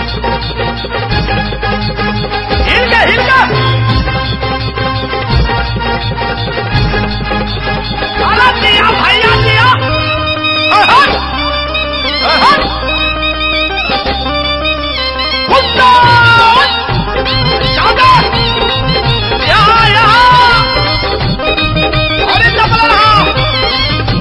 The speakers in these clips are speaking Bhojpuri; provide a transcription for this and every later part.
हिल जा हिल जा अरे दिया भैया दिया अहन! अहन! कुत्ता! जागा! यहाँ, यहाँ! अरे चपला रहा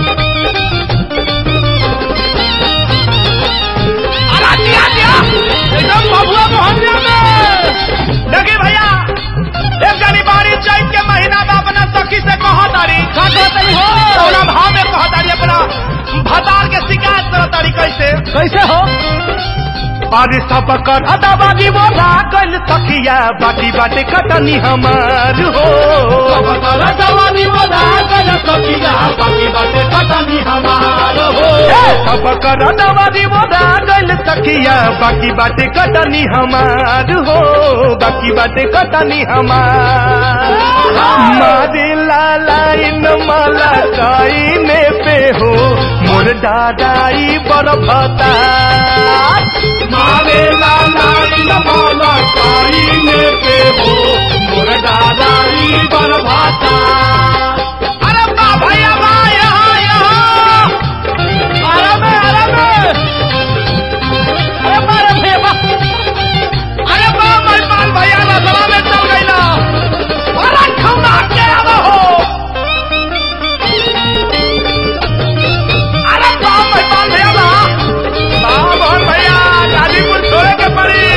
अरे दिया दिया एकदम बबुआ मोहनिया में देखी भैया एक जनी बारी चैत के महीना में अपना सखी से कहा तारी का कहतनी हो कौना भाव में कहा तारी अपना भतार के शिकायत करा तारी कैसे कैसे हो अरे सब कर अदाबादी वो लागल तकिया बाटी बाटे कटनी हमार हो जवानी बना गल सखिया बाकी बाटे कटनी हमार हो सब कर अदाबादी वो लागल तकिया बाकी बाटे कटनी हमार हो बाकी बाटे कटनी हमार मारे लाइन माला काइने पे हो मोर दादाई बड़ भता मारे लालाई नमोला काईने पे हो मोर दादाई बरभाता अरे बा भैया बा यहाँ यहाँ अरे में अरे में अरे मारे भैया बा अरे बा मेहमान भैया ना सभा में चल गई ना अरे खौना के अब हो अरे बा मेहमान भैया बा बा मोहन भैया गाजीपुर छोड़े के पड़ी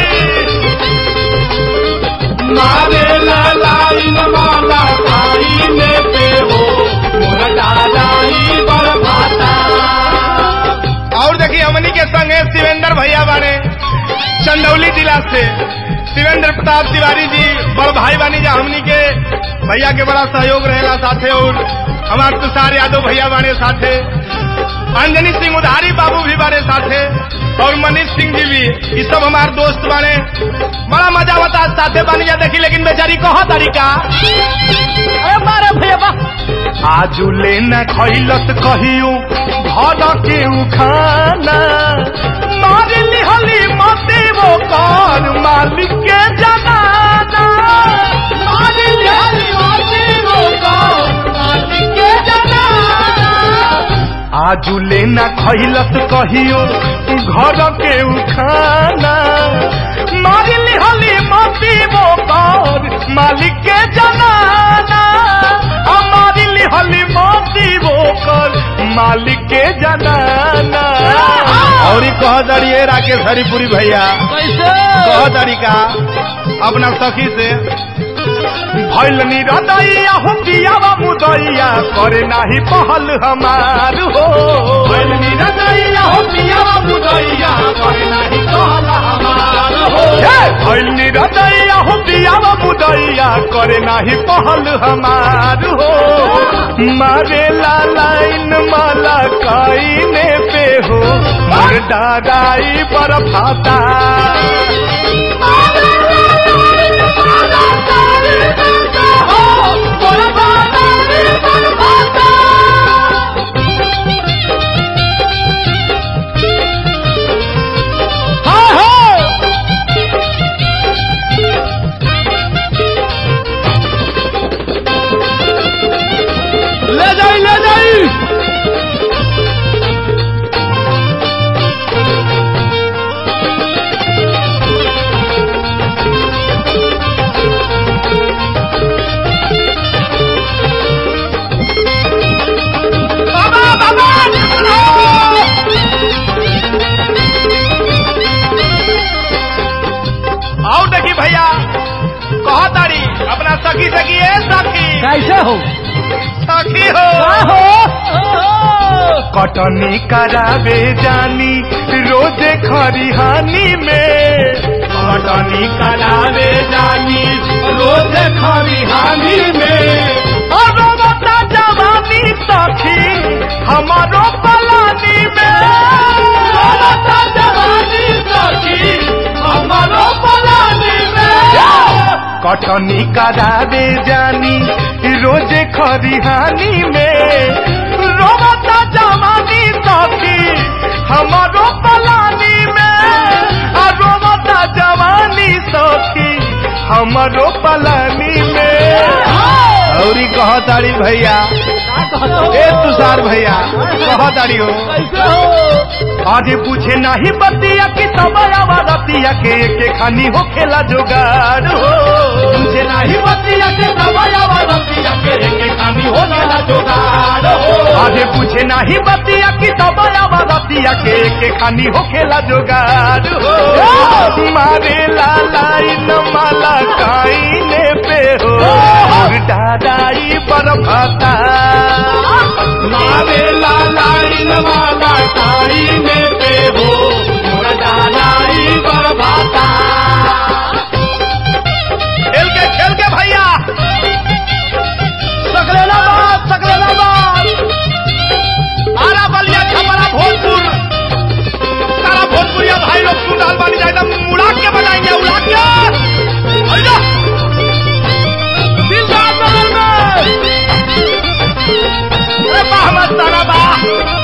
मारे लालाई नमोला काईने पे हो मोर दादाई बरभाता और देखिए हमनी के संग है शिवेंद्र भैया बाने चंदौली जिला से शिवेंद्र प्रताप तिवारी जी बड़ भाई बानी जा हमनी के भैया के बड़ा सहयोग रहेगा साथे और हमार तुषार यादव भैया बाने साथे अंजनी सिंह उधारी बाबू भी बाने साथे और मनीष सिंह जी भी ये सब हमार दोस्त बाने बड़ा मजा होता है साथे बानी जा देखी लेकिन बेचारी कहा तरीका अरे मारे भैया बा आजू लेना खैलत कहियो घर के खाना मार लिहली मते वो कर मालिक के जनाना मारे लाली मासी रो का मालिक के जनाना आजू लेना खैलत कहियो घर के खाना मार लिहली मते वो कर मालिक के जनाना हमारी लिहली मती वो कर मालिक के जनाना और ई कह दड़िए राकेश हरिपुरी भैया कैसे कह तरीका अपना सखी से भैल निरदैया हो पियावा मुदैया करे नाही पहल हमार हो भैल निरदैया हो पियावा मुदैया करे नाही कहला हमार हो हे! भैल निरदैया हो पियावा मुदैया करे नाही पहल हमार हो मारे लाइन माला काइने पे हो मर डाराई पर फाता ले जाई ले जाई बाबा बाबा आओ देखी भैया कह तारी अपना सखी सखी है सखी कैसे हो सखी हो कटनी करावे जानी रोजे खरिहानी में कटनी करावे जानी रोज खरिहानी में और बता जवानी सखी हमारो पलानी में बता जवानी सखी हमारो पलानी में कटनी करावे जानी रोजे खरिहानी में रोबता जवानी सखी हमारो पलानी में आ रोब कहताड़ी भैया ए तुषार भैया कहताड़ी हो कैसे हो आगे पूछे नहीं बतिया कि सबयावा रतिया के के खानी हो खेला जुगाड़ हो तुझे नहीं बतिया के दबायावा रतिया के के खानी हो गया जोगाड़ हो आगे पूछे नहीं बतिया कि सबयावा रतिया के के खानी हो खेला जुगाड़ हो मारे लालाई न माला काईने पे हो दादाई पर भाता मारे लालाई वाला तारी में पे हो मोरा डालाई बरबाता खेल के खेल के भैया सकलेला बात सकलेला बात आरा बलिया छपरा भोजपुर सारा भोजपुरिया भाई लोग सुन डाल बानी जाए एकदम उड़ा के बजाएंगे उड़ा के आइजा। दिल का बगल में अरे वाह मस्ताना वाह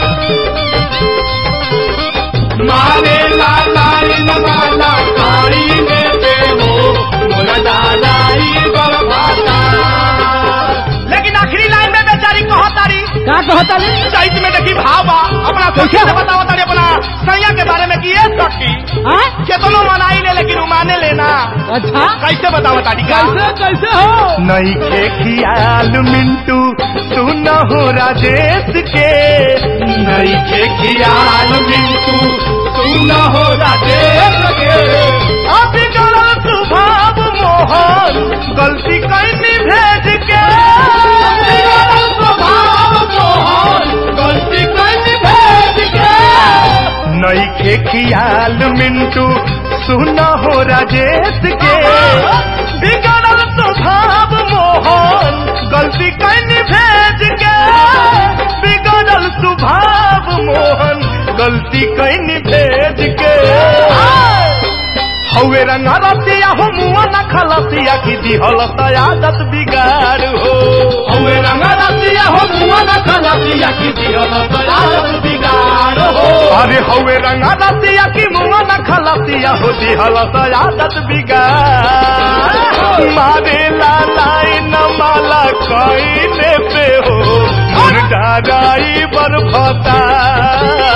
मारे लालाई वाला तारी में पे हो मोरा डालाई बरबाता लेकिन आखिरी लाइन में बेचारी कहो तारी का कहता रे साइड में देखी भाव बा अपना सखी से बताओ तारी अपना सैया के बारे में कि ये सखी हाँ केतनो मनाई ले लेकिन उमाने लेना अच्छा कैसे बताओ तारी का कैसे कैसे हो नई के खियाल मिंटू सुन हो राजेश के नई के खियाल मिंटू सुन हो राजेश के अभी गलत स्वभाव मोहन गलती कैनी भेज के स्वभाव मोहन गलती कैसी भेज के नई के खियाल मिंटू सुन हो राजेश के बिगड़ल स्वभाव मोहन गलती कैनी भेज के बिगड़ल स्वभाव मोहन गलती कैनी भेज के हवे रंगा रतिया हो मुआ न खलसिया की दिहल आदत बिगाड़ हो हवे रंगा रतिया हो मुआ न खलसिया की दिहल तयारत बिगाड़ हो अरे हवे रंगा रतिया की मुआ न खलसिया हो दिहल आदत बिगाड़ मारे लालाई न माला कईने पे हो मुर्गा गाई बरफता